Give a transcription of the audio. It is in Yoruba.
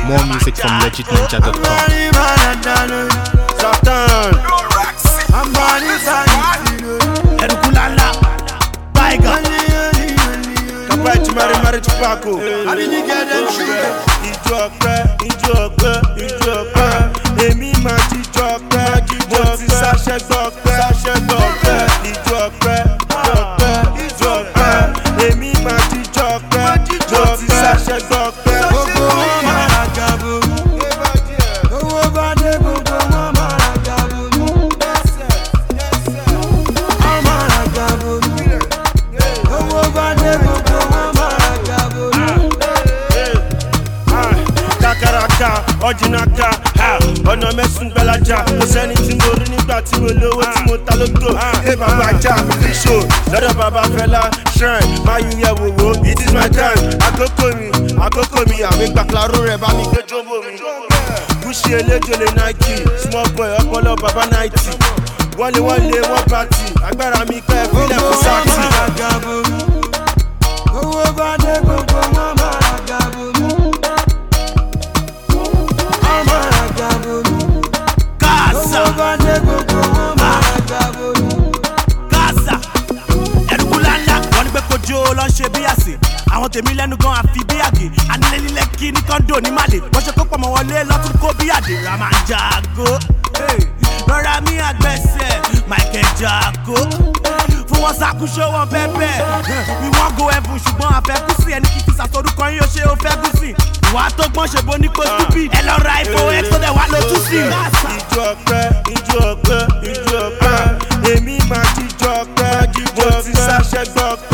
More music from legitninja.com. Satan. I'm running Erukulala, Tiger. Kapa ti mari mari ti pako. Ijó ọpẹ́, ijó ọpẹ́, ijó ọpẹ́. Èmi máa ti jọ ọpẹ́, mo ti ṣàṣẹ gbọ́pẹ́, ṣàṣẹ gbọ́pẹ́. Ijó ọpẹ́, ijó ọpẹ́, ijó ọpẹ́. Èmi máa ti jọ ọpẹ́, mo ti ṣàṣẹ gbọ́pẹ́. Gbogbo wọn máa ra gàbó. Owó bá dé gbogbo wọn máa ra gàbó. Wọ́n máa ra gàbó. Owó bá dé gbogbo wọn máa ra gàbó. kakaraka ọjìnaka ọ̀nà mẹ́sùn gbẹ́lájà kò sẹ́ni tí mo rí nígbà tí mo lówó tí mo ta lóto ẹ bàbá ajá fíṣò lọ́dọ̀ bàbá fẹ́lá shrine máa yí yẹ wòwò it is my time àkókò mi àkókò mi àmì gbàkúláró rẹ̀ bá mi gbé jọ́bọ̀ mi. kùsì eléjòlè nike small boy ọpọlọ bàbá náìtì wọlé wọlé wọn pàtì agbára mi pẹ́ fílẹ̀ fún sátì. owó bá dé gbogbo wọn máa ra gàbó ọmọ ra gàbó Gaza, owó bá dé gbogbo wọn máa ra gàbó. Gaza. Erukulala, wọ́n ní pé kojú ló ń ṣe bí àsè. Àwọn tèmi lẹ́nu gan àfi bí àgè. Anílẹ̀ nílẹ̀ kí ní kọ́ńdò ní Màlè. Wọ́n ṣe kó pọ̀mọ́ wọlé lọ́tún kó bí àdè. Rama ń jago. Hey. Lọ́ra mi àgbẹ̀sẹ̀, Michael Jago. Fún wọn ṣàkóso wọn bẹ́ẹ̀ We wan go heaven ṣùgbọ́n àfẹ́kùsì ẹni kìkì ṣàtọ́dúkọ yín ó ṣe ó fẹ́ gùsì. Ìwà tó gbọ́n ṣe bó ní kó stupid. Ẹ lọ ra ifo x tó dẹ̀ wá ló tún sí. Ijó ọpẹ́, ijó ọpẹ́, ijó ọpẹ́. Èmi máa jíjó ọpẹ́, jíjó ọpẹ́. Mo ti ṣàṣẹ gbọ́ pé